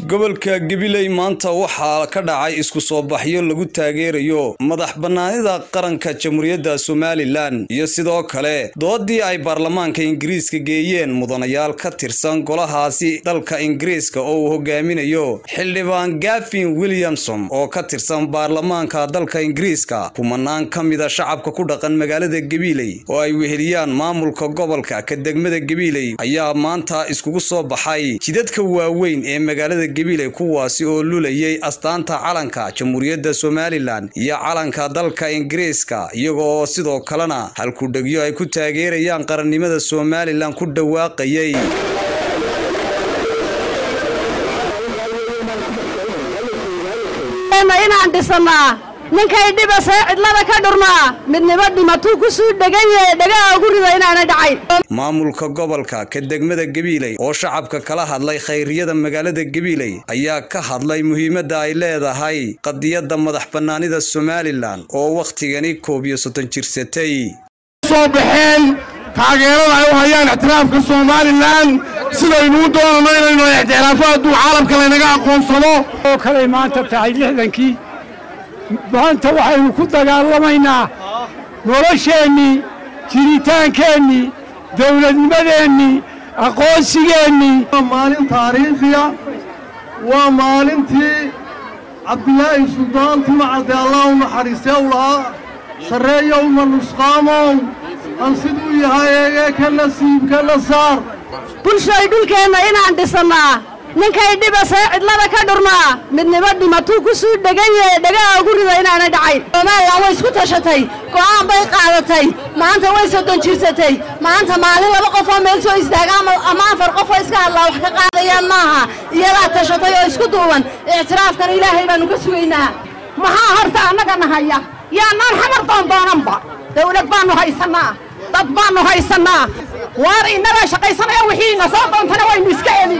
gobolka gabiley maanta waxaa ka dhacay isku soo baxyo lagu taageerayo madax bannaanida qaranka jamhuuriyadda somalilan iyo sidoo kale doodii ay baarlamaanka ingiriiska geeyeen mudanayaal ka tirsan golahaasi dalka ingiriiska oo uu hogaaminayo xildhibaan gafin williamson oo ka tirsan baarlamaanka dalka ingiriiska kumanaan ka mida shacabka ku dhaqan magaalada gabiley oo ay weheliyaan maamulka gobolka ka degmada gabiley ayaa maanta iskugu soo baxay jidadka waaweyn ee magaalada gabiley kuwaasi oo lulayay astaanta calanka jamhuuriyadda somalilan iyo calanka dalka ingiriiska iyagoo sidoo kalena halkudhegyo ay ku taageerayaan qarannimada somalilan ku dhawaaqayay inaan dhisanaa ninkay dhibasee cidlada ka dhurmaa midnimo dhimatuu ku suu dhegan yahe dhagaha ugu rida inaana dhacayn maamulka gobolka ka degmada gabiiley oo shacabka kala hadlay khayriyada magaalada gabiiley ayaa ka hadlay muhiimadda ay leedahay qadiyadda madax bannaanida somalilan oo wakhtigani koob iyo soddon jirsatay soo baxeen taageerada ay u hayaan ictiraafka somalilan sidaynuu doonano inaynu ictiraafo hadduu caalamka laynaga aqoonsado oo kaley maanta tahay lixdankii maanta waxaynu ku dagaalamaynaa nolosheennii jiritaankeennii dawladnimadeennii aqoonsigeennii waa maalin taariikhiya waa maalintii cabdilaahi suldaan timacadde allah u naxariistee u lahaa sarreeyowma nusqaamow han siduu yahay eegee ka nasiibka la saar bulshoy dhulkeenna inaan dhisannaa ninkay dhibasee cidlada ka dhurmaa midnimo dhimatuu ku suu dhegan yahe dhagaha ugu rida inaana dhacayn somalilan way isku tashatay go'aan bay qaadatay maanta way soddon jirsatay maanta maalin laba qofoo meel soo istaaga ama afar qofoo iska hadlaa wax ka qaadayaan maaha iyadaa tashatay oo isku duuban ictiraafkan ilaahay baannu ka sugaynaa maxaa horta annaga nahaya yaanaan xamar doondoonanba dawlad baannu haysannaa dad baannu haysannaa waar innagaa shaqaysanaya wixiina soo doontana waynu iska elin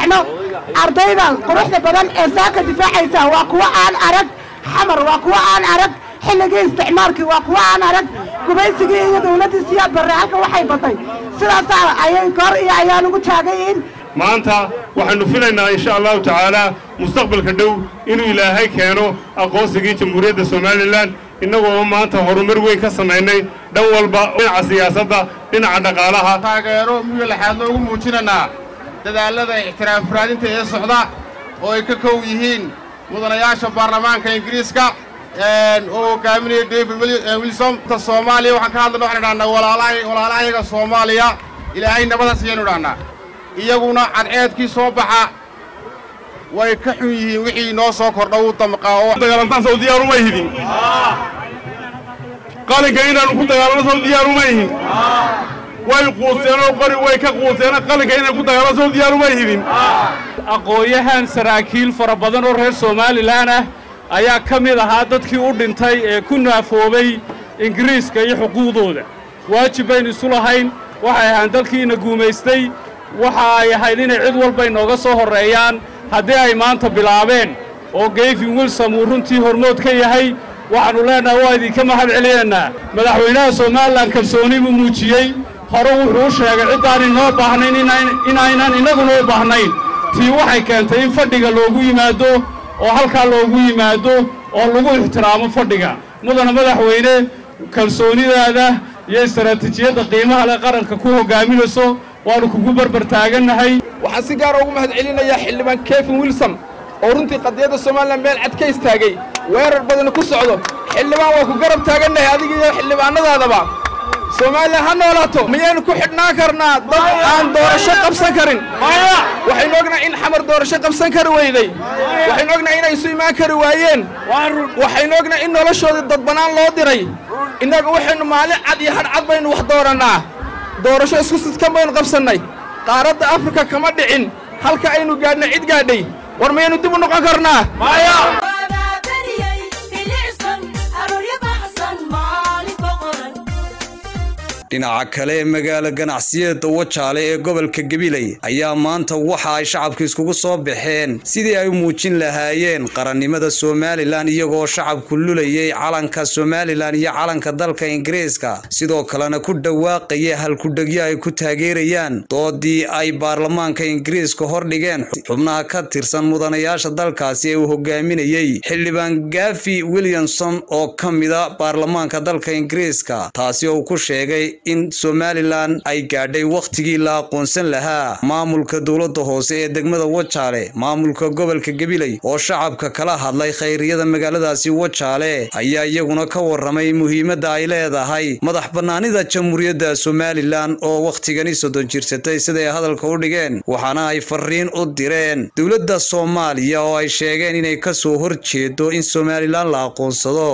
ardaydan quruxda badan ee saaka difaacaysa waa kuwa aan arag xamar waa kuwa aan arag xilligii isticmaalkii waa kuwa aan arag gubaysigii iyo dawladdii siyaad barre halka waxay batay sidaasaa ayay kor iyo ayaan ugu taagayiin maanta waxaannu filaynaa insha allahu tacaalaa mustaqbalka dhow inuu ilaahay keeno aqoonsigii jamhuuriyadda somalilan innagoo maanta horumar weyn ka samaynay dhan walba dhinaca siyaasadda dhinaca dhaqaalaha taageero miyo laxaad noogu muujinanaa dadaallada ictiraaf raadinta ee socda oo ay ka kow yihiin mudanayaasha baarlamaanka ingiriiska oo hogaaminaya david wilsom ta soomaaliya waxaan ka hadlayna waxaan idhahnaa walaalahayaga soomaaliya ilaahay nabadaas ayaanu idhahnaa iyaguna cadceedkii soo baxa way ka xun yihiin wixii noo soo kordha uu damqaa oo dagaalantaan sow diyaar uma ihidin qalinka inaannu ku dagaalanno sow diyaar uma ihin way quuseenoo qori way ka quuseena qalinka inay ku dagaalanno sow diyaar uma ihidin aqoon-yahan saraakiil fara badan oo reer somalilan ah ayaa ka mid ahaa dadkii u dhintay ee ku naafoobay ingiriiska iyo xuquuqdooda waajib baynu isu lahayn waxay ahaan dalkiina guumaystay waxa ay ahayd inay cid walba inooga soo horreeyaan haddii ay maanta bilaabeen oo gayfin wilsom uu runtii hormood ka yahay waxaannu leennahay waa idinka mahad celinaynaa madaxweynaha somalilan kalsooni buu muujiyey hore wuxuu u sheegay ciddaan inoo baahnayn inaynan innaguna u baahnayn tii waxay keentay in fadhiga loogu yimaado oo halkaa loogu yimaado oo lagu ixtiraamo fadhiga mudana madaxweyne kalsoonidaada iyo istaraatiijiyadda qiimaha leh qaranka ku hoggaaminayso waannu kugu barbar taagannahay waxaan si gaara ugu mahad celinayaa xildhibaan kefin wilsom oo runtii qadiyadda somalilan meel cad ka istaagay weerar badana ku socdo xildhibaan waa ku garab taagannahay adiga iyo xildhibaannadaadaba somalilan ha noolaato miyaynu ku xidhnaan karnaa dad aan doorasho qabsan karin waxaynu ognahay in xamar doorasho qabsan kari weyday waxaynu ognahay inay isu imaan kari waayeen waxaynu ognahay in noloshoodii dadbanaan loo diray innaga waxaynu maalin cad iyo hadh cad baynu wax doorannaa doorasho isku sidkan baynu qabsannay qaaradda afrika kama dhicin halka aynu gaadhnay cid gaadhay war mayaynu dib u noqon karnaa dhinaca kale magaalo ganacsiyada wajaale ee gobolka gabiley ayaa maanta waxa ay shacabka iskugu soo baxeen sidii ay u muujin lahaayeen qarannimada somalilan iyagoo shacabku lulayay calanka somalilan iyo calanka dalka ingiriiska sidoo kalena ku dhawaaqaya halkudhegyo ay ku taageerayaan doodii ay baarlamaanka ingiriiska hordhigeen xubnaha ka tirsan mudanayaasha dalkaasi ee uu hogaaminayey xildhibaan gafi williamson oo ka mida baarlamaanka dalka ingiriiska taasi oo uu ku sheegay in somalilan ay gaadhay wakhtigii la aqoonsan lahaa maamulka dowladda hoose ee degmada wajaale maamulka gobolka gabiley oo shacabka kala hadlay khayriyada magaaladaasi wajaale ayaa iyaguna ka waramay muhiimadda ay leedahay madax bannaanida jamhuuriyadda somalilan oo wakhtigani soddon jirsatay siday hadalka u dhigeen waxaana ay fariin u direen dowladda soomaaliya oo ay sheegeen inay ka soo hor jeedo in somalilan la aqoonsado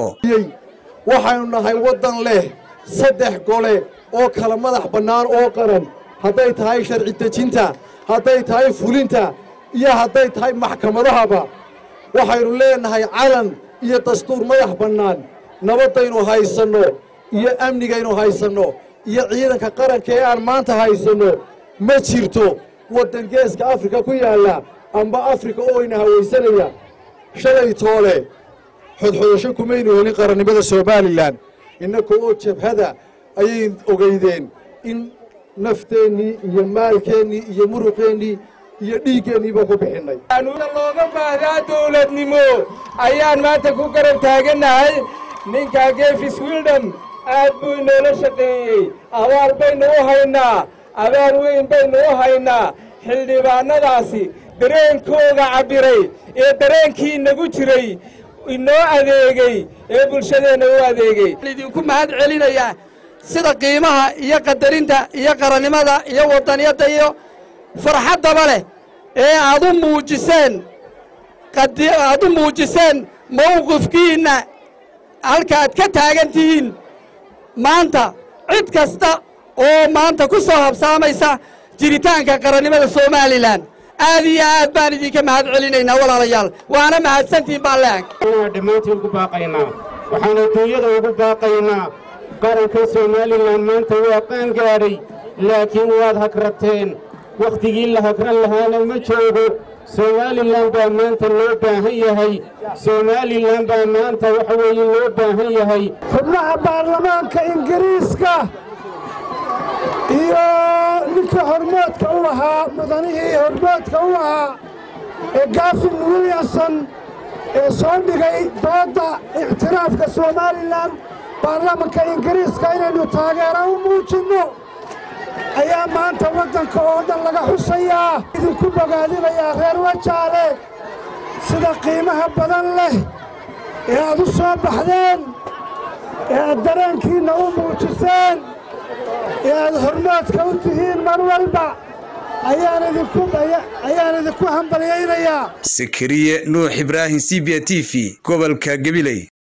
waxaynu nahay waddan leh saddex gole oo kala madax bannaan oo qaran hadday tahay sharci dejinta hadday tahay fulinta iyo hadday tahay maxkamadahaba waxaynu leenahay calan iyo dastuur madax bannaan nabaddaynu haysanno iyo amnigaynu haysanno iyo ciidanka qaranka ee aan maanta haysanno ma jirto waddan geeska afrika ku yaalla amba afrika oo ina hawaysanaya shalay toole xodxodasho kumaynu helin qarannimada somalilan innaka oo jabhada ayay ogeydeen in nafteennii iyo maalkeennii iyo muruqeennii iyo dhiiggeennii ku bixinnay anuuna looga baahdaa dawladnimo ayaan maanta ku garab taagannahay ninkaa gefis wildham aad buu inoola shaqeeyey abaal baynu u haynaa abaal weyn baynu u haynaa xildhibaannadaasi dareenkooga cabbiray ee dareenkii inagu jiray inoo adeegey ee bulshadeenna u adeegey idinku mahad celinayaa sida qiimaha iyo qadarinta iyo qarannimada iyo waddaniyadda iyo farxaddaba leh ee aad u muujiseen aad u muujiseen mawqifkiinna halka aad ka taagan tihiin maanta cid kasta oo maanta ku soo habsaamaysa jiritaanka qarannimada somalilan aad iyo aad baan idinka mahad celinaynaa walaalayaal waana mahadsantihin baan leeg waxaan dhammaantiin ugu baaqaynaa waxaan adduunyada ugu baaqaynaa qaranka somalilan maanta waa qaan gaadhay laakiin waad hagrateen wakhtigii la hagran lahaana ma joogo somalilan baa maanta loo baahan yahay somalilan baa maanta waxa weeye loo baahan yahay xubnaha baarlamaanka ingiriiska iyo ninka hormoodka u ahaa mudanihii hormoodka u ahaa ee gafin williamson ee soo dhigay doodda ictiraafka somalilan baarlamanka ingiriiska inaynu taageero u muujinno ayaa maanta waddanka oo dhan laga xusayaa idinku bogaadinayaa reer wajaale sida qiimaha badan leh ee aad u soo baxdeen ee aad dareenkiinna u muujiseen ee aad hormoodka u tihiin mar walba ayaan idinku hambalyaynayaa sakariye nuux ibraahim c b t v gobolka gabiley